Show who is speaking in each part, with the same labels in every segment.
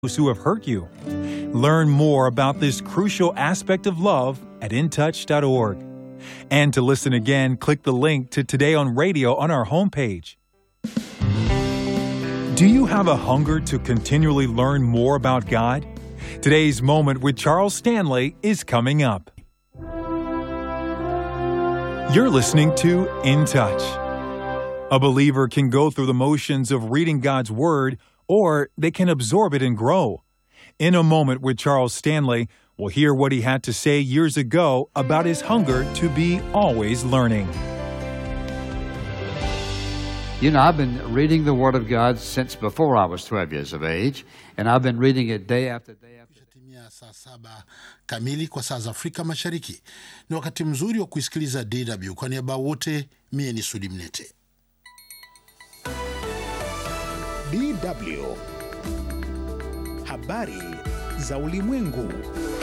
Speaker 1: those who have hurt you. Learn more about this crucial aspect of love at intouch.org. And to listen again, click the link to Today on Radio on our homepage. Do you have a hunger to continually learn more about God? Today's moment with Charles Stanley is coming up. You're listening to In Touch. A believer can go through the motions of reading God's Word, or they can absorb it and grow. In a moment with Charles Stanley, we'll hear what he had to say years ago about his hunger to be always learning.
Speaker 2: You know, I've been reading the Word of God since before I was 12 years of age, and I've been reading it day after day after day.
Speaker 3: Timia saa saba kamili kwa saa za Afrika Mashariki. Ni wakati mzuri wa kuisikiliza DW. Kwa niaba wote, mie ni Sudi Mnete.
Speaker 4: DW. Habari za ulimwengu.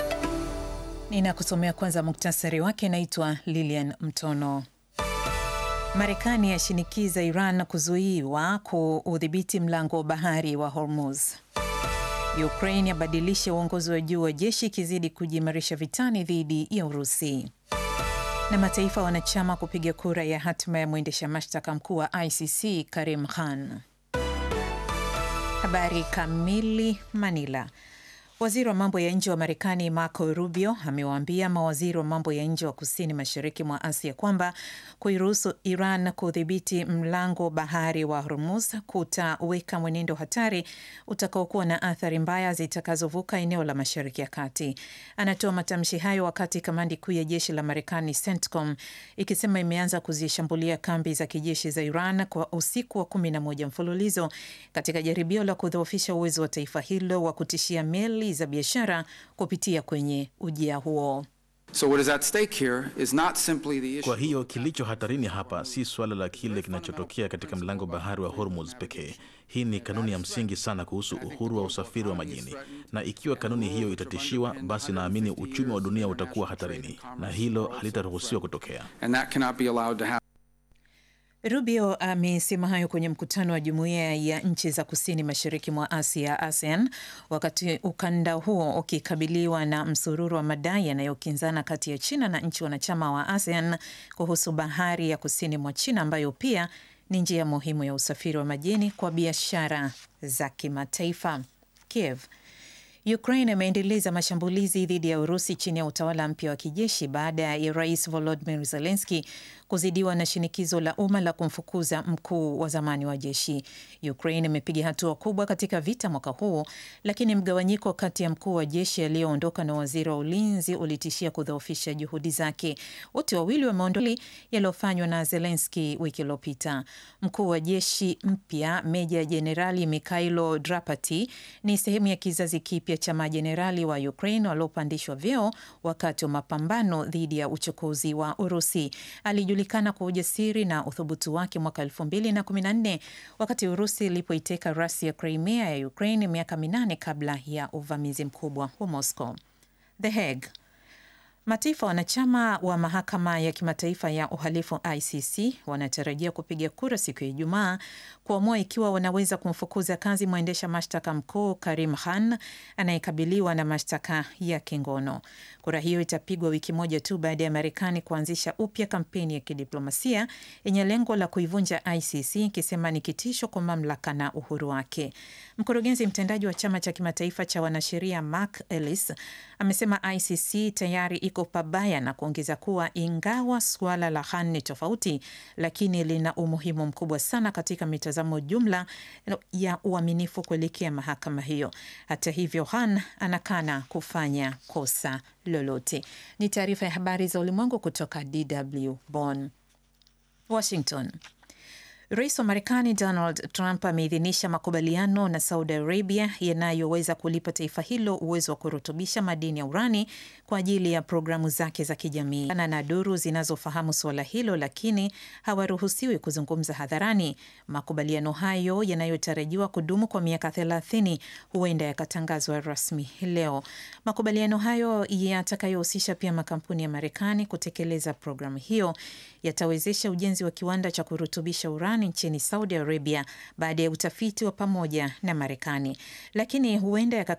Speaker 5: Ninakusomea kwanza muktasari wake. Naitwa Lilian Mtono. Marekani yashinikiza Iran kuzuiwa kuudhibiti mlango wa bahari wa Hormuz. Ukraine yabadilisha uongozi wa juu wa jeshi ikizidi kujiimarisha vitani dhidi ya Urusi. Na mataifa wanachama kupiga kura ya hatima ya mwendesha mashtaka mkuu wa ICC Karim Khan. Habari kamili. Manila. Waziri wa mambo ya nje wa Marekani Marco Rubio amewaambia mawaziri wa mambo ya nje wa kusini mashariki mwa Asia kwamba kuiruhusu Iran kudhibiti mlango bahari wa Hormuz kutaweka mwenendo hatari utakaokuwa na athari mbaya zitakazovuka eneo la Mashariki ya Kati. Anatoa matamshi hayo wakati kamandi kuu ya jeshi la Marekani CENTCOM ikisema imeanza kuzishambulia kambi za kijeshi za Iran kwa usiku wa kumi na moja mfululizo katika jaribio la kudhoofisha uwezo wa taifa hilo wa kutishia meli za biashara kupitia kwenye ujia huo.
Speaker 6: So what is at stake here is not simply the issue.
Speaker 7: Kwa hiyo kilicho hatarini hapa si suala la kile kinachotokea katika mlango bahari wa Hormuz pekee. Hii ni kanuni ya msingi sana kuhusu uhuru wa usafiri wa majini, na ikiwa kanuni hiyo itatishiwa, basi naamini uchumi wa dunia utakuwa hatarini, na hilo halitaruhusiwa kutokea.
Speaker 6: And that cannot be allowed to happen.
Speaker 5: Rubio amesema hayo kwenye mkutano wa jumuiya ya nchi za kusini mashariki mwa Asia, ASEAN, wakati ukanda huo ukikabiliwa na msururu wa madai yanayokinzana kati ya China na nchi wanachama wa ASEAN kuhusu bahari ya kusini mwa China ambayo pia ni njia muhimu ya usafiri wa majini kwa biashara za kimataifa. Kiev. Ukraine imeendeleza mashambulizi dhidi ya Urusi chini ya utawala mpya wa kijeshi baada ya Rais Volodymyr Zelensky kuzidiwa na shinikizo la umma la kumfukuza mkuu wa zamani wa jeshi. Ukraine imepiga hatua kubwa katika vita mwaka huu, lakini mgawanyiko kati ya mkuu wa jeshi aliyoondoka na waziri wa ulinzi ulitishia kudhoofisha juhudi zake. Wote wawili wameondolewa yaliyofanywa na Zelensky wiki iliyopita. Mkuu wa jeshi mpya Meja Jenerali Mikhailo Drapati ni sehemu ya kizazi kipya cha majenerali wa Ukraine waliopandishwa vyeo wakati wa mapambano dhidi ya uchokozi wa Urusi. Alijulikana kwa ujasiri na uthubutu wake mwaka elfu mbili na kumi na nne wakati Urusi ilipoiteka rasi ya Crimea ya Ukraine miaka minane kabla ya uvamizi mkubwa wa Moscow. The Hague. Mataifa wanachama wa mahakama ya kimataifa ya uhalifu ICC wanatarajia kupiga kura siku ya Ijumaa kuamua ikiwa wanaweza kumfukuza kazi mwendesha mashtaka mkuu Karim Khan anayekabiliwa na mashtaka ya kingono. Kura hiyo itapigwa wiki moja tu baada ya Marekani kuanzisha upya kampeni ya kidiplomasia yenye lengo la kuivunja ICC ikisema ni kitisho kwa mamlaka na uhuru wake. Mkurugenzi mtendaji wa chama cha kimataifa cha wanasheria Mark Ellis amesema ICC tayari iko pabaya na kuongeza kuwa ingawa suala la Khan ni tofauti, lakini lina umuhimu mkubwa sana katika mitazamo jumla ya uaminifu kuelekea mahakama hiyo. Hata hivyo, Khan anakana kufanya kosa lolote. Ni taarifa ya habari za ulimwengu kutoka DW Bonn. Washington. Rais wa Marekani Donald Trump ameidhinisha makubaliano na Saudi Arabia yanayoweza kulipa taifa hilo uwezo wa kurutubisha madini ya urani kwa ajili ya programu zake za kijamii. Na duru zinazofahamu suala hilo, lakini hawaruhusiwi kuzungumza hadharani. Makubaliano hayo yanayotarajiwa kudumu kwa miaka thelathini huenda yakatangazwa rasmi leo. Makubaliano hayo yatakayohusisha pia makampuni ya Marekani kutekeleza programu hiyo yatawezesha ujenzi wa kiwanda cha kurutubisha urani Iran nchini Saudi Arabia baada ya utafiti wa pamoja na Marekani, lakini huenda